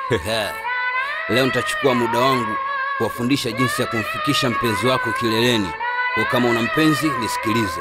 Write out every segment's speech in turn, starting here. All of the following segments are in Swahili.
Leo nitachukua muda wangu kuwafundisha jinsi ya kumfikisha mpenzi wako kileleni. Kwa kama una mpenzi nisikilize.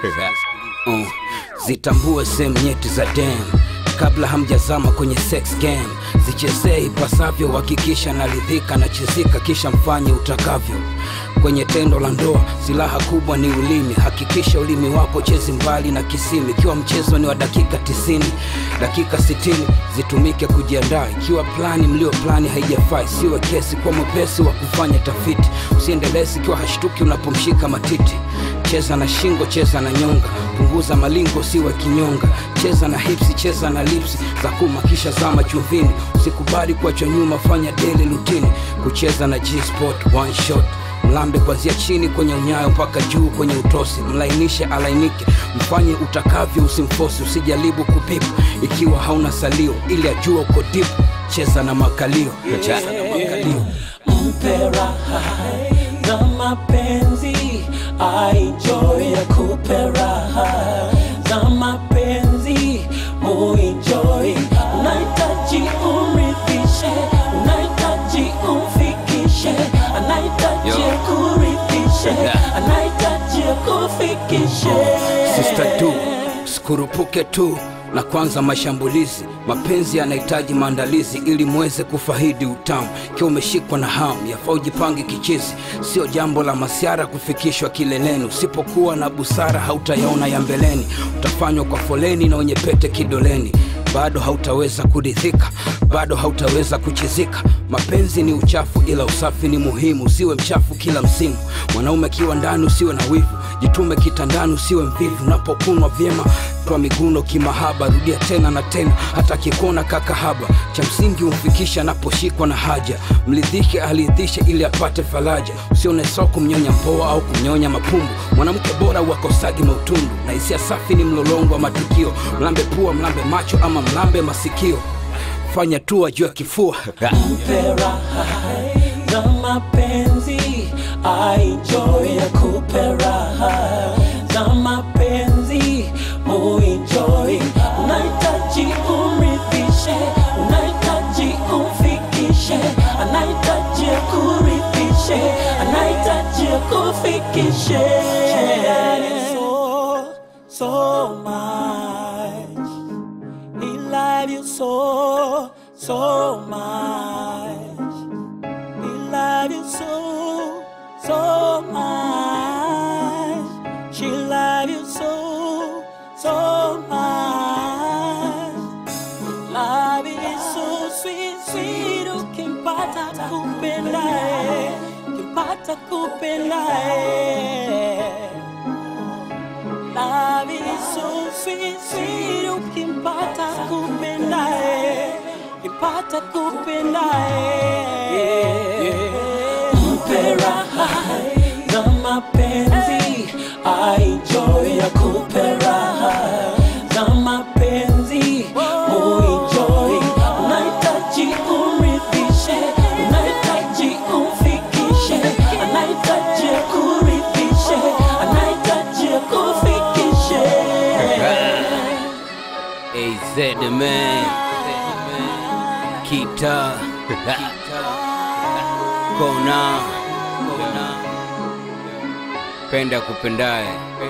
Oh, zitambue sehemu nyeti za dem kabla hamjazama kwenye sex game. Zichezee ipasavyo, hakikisha naridhika na chizika, kisha mfanye utakavyo. Kwenye tendo la ndoa, silaha kubwa ni ulimi. Hakikisha ulimi wako chezi mbali na kisimi. Ikiwa mchezo ni wa dakika tisini, dakika sitini zitumike kujiandaa. Ikiwa plani mlio plani haijafai, siwe kesi kwa mwepesi wa kufanya tafiti. Usiendelezi ikiwa hashtuki unapomshika matiti. Cheza na shingo, cheza na nyonga, punguza malingo, siwe kinyonga. Cheza na hipsi, cheza na lipsi za kuma, kisha zama chumvini. Usikubali kuachwa nyuma, fanya daily routine. Kucheza na G-spot one shot mlambe kuanzia chini kwenye unyayo mpaka juu kwenye utosi, mlainishe alainike, mfanye utakavyo, usimfosi, usijaribu kupipa ikiwa hauna salio, ili ajua uko deep. Cheza na makalio, cheza na makalio. mpe raha na mapenzi aijoy akupe raha za mapenzi muenjoy unahitaji umrithishe unahitaji umfikishe anahitaji Yo. akurithishe Yeah. anahitaji akufikishe Sister tu sikurupuke tu na kwanza mashambulizi. Mapenzi yanahitaji maandalizi ili muweze kufahidi utamu. Ikiwa umeshikwa na hamu, yafaa ujipange kichizi. Sio jambo la masiara kufikishwa kileleni. Usipokuwa na busara, hautayaona ya mbeleni. Utafanywa kwa foleni na wenye pete kidoleni bado hautaweza kuridhika, bado hautaweza kuchizika. Mapenzi ni uchafu, ila usafi ni muhimu. Usiwe mchafu kila msimu. Mwanaume akiwa ndani, usiwe na wivu, jitume kitandani, usiwe mvivu. Unapokunwa vyema, toa miguno kimahaba, rudia tena na tena, hata kikona kakahaba. Cha msingi umfikisha anaposhikwa na haja, mlidhishe aridhishe, ili apate faraja. Usione sawa kumnyonya mpoa au kumnyonya mapumbu. Mwanamke bora wakosagi mautundu, na hisia safi ni mlolongo wa matukio. Mlambe pua, mlambe macho, ama mlambe masikio. Fanya tu juu ya kifua mpe raha na mapenzi aijoy akupe raha za mapenzi muenjoy unahitaji umrithishe unahitaji umfikishe anahitaji akurithishe anahitaji akufikishe so, so much he love you so, so much. He love you so, so much. She love you so, so much. Love is so sweet, sweet. Ukimpata kupendae, ukimpata kupendae. Love is so sweet, sweet. Ukimpata kupendae, ukimpata kupendae. Mpe raha na mapenzi, aijoy akupe raha za mapenzi, muenjoy. Unahitaji umrithishe, unahitaji umfikishe, anahitaji akurithishe, anahitaji akufikishe. AZ man Kita Kona Penda kupendaye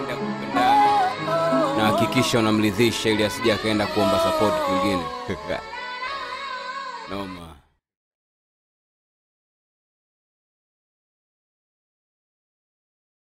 na hakikisha unamridhisha ili asije akaenda kuomba support kwingine. Noma.